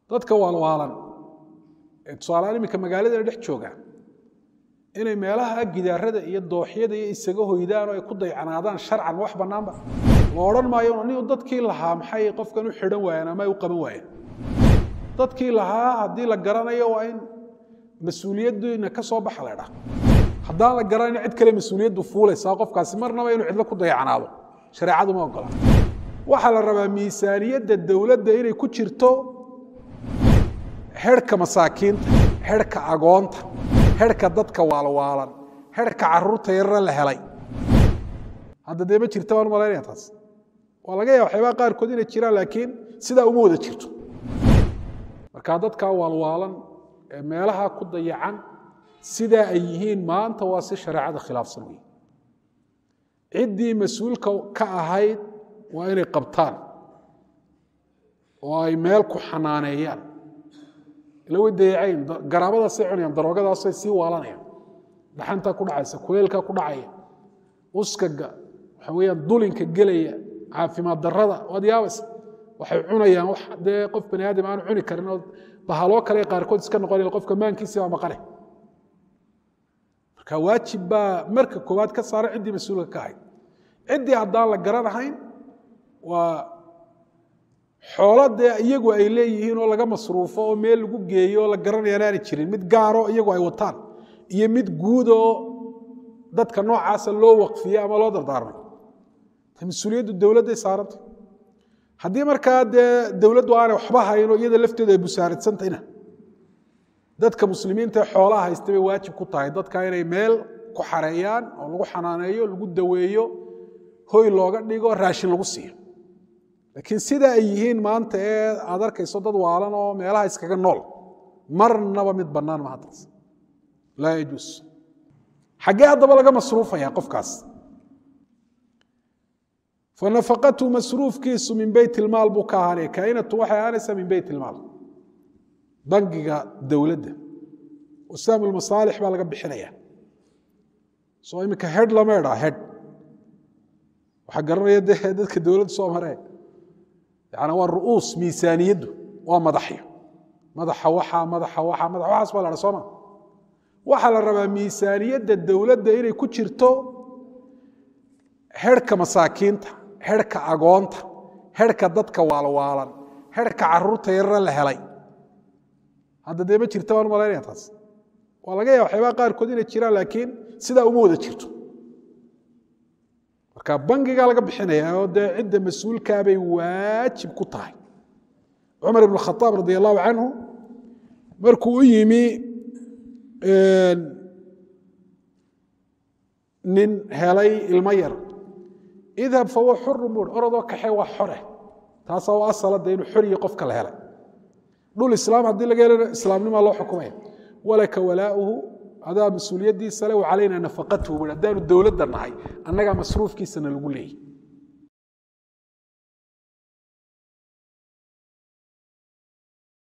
dadka waalwaalan ee tusaaleaan iminka magaalada dhex jooga inay meelaha gidaarada iyo dooxyada iyo isaga hoydaan oo ay ku daycanaadaan sharcan wax bannaanba la odhan maayo nin dadkii lahaa maxay qofkan u xidhan waayeen ama ay u qaban waayeen dadkii lahaa haddii la garanayo waa in mas-uuliyaddiina ka soo baxa la dhaa haddaan la garanayn cid kale mas-uuliyaddu fuulaysaa qofkaasi marnaba inuu cidlo ku dayacanaado shareecadu ma ogola waxaa la rabaa miisaaniyadda dowladda inay ku jirto herhka masaakiinta herhka agoonta herhka dadka waalwaalan herhka caruurta yarara la helay hadda dee ma jirta waan malaynaya taas waa laga yaaba waxyaabaha qaarkood inay jiraan laakiin sidaa uma wada jirto marka dadka waalwaalan ee meelaha ku dayacan sidaa ay yihiin maanta waa si shareecada khilaafsan wey ciddii mas-uulka ka ahayd waa inay qabtaan oo ay meel ku xanaaneeyaan ila way dayacayn garaabadaasay cunayaan daroogadaasay sii waalanayaan dhaxantaa ku dhacaysa kuleelkaa ku dhacaya uskaga waxa weyaan dulinka gelaya caafimaad darada waad yaabaysa waxay cunayaan wax dee qof bani aadam aanu cuni karin oo bahaloo kale qaarkood iska noqonaya qofka maankiisi baa maqane marka waajib baa marka koowaad ka saara ciddii mas-uulka ka ahayd ciddii haddaan la garanahayn waa xoolo dee iyagu ay leeyihiin oo laga masruufo oo meel lagu geeyo oo la garanayaan aanay jirin mid gaaro iyagu ay wataan iyo mid guud oo dadka noocaasa loo waqfiye ama loo dardaarmay mas-uuliyaddu dowladday saarantay haddii markaa dee dowladdu aanay waxba hayno iyada lafteedu ay busaaradsantayna dadka muslimiinta ee xoolaha haysta bay waajib ku tahay dadka inay meel ku xareeyaan oo lagu xanaaneeyo lagu daweeyo hoy looga dhigo raashin lagu siiyo laakiin sida ay yihiin maanta ee aad arkayso dad waalan oo meelaha iskaga nool marnaba mid bannaan maha taas laa yajuus xaggee haddaba laga masruufaya qofkaas fanafaqatu masruufkiisu min beyt ilmaal buu ka ahaanaya kaainatu waxay ahaanaysaa min beyt ilmaal bangiga dowladda usaam ulmasaalix baa laga bixinaya soo iminka hedh lama idhaa hedh waxaa garanaya de dadka dowladda soo maree yani waa ru'uus miisaaniyaddu waa madaxyo madaxa waxa madaxa waxa madax waxaas baa la dha sooma waxaa la rabaa miisaaniyadda dowladda inay ku jirto herhka masaakiinta herhka agoonta herhka dadka waalwaalan herhka caruurta yarara la helay hadda dee ma jirta waan malaynaya taas waa laga yaaba waxyaabaha qaarkood inay jiraan laakiin sidaa uma wada jirto marka bangigaa laga bixinaya oo dee cidda mas-uulkaa bay waajib ku tahay cumar ibn khaaab radi allahu canhu markuu u yimi nin helay ilmo yar idhab fahuwa xurun bui orodoo kaxee waa xore taasaa u asala de inuu xoriyi qofka la helay dhul islaam haddii laga helana islaamnimaa loo xukumaya walaka walaauhu adaa mas-uuliyaddiisa le wa calayna nafaqatuhu bui haddaanu dowladda nahay annagaa masruufkiisana lagu leeyay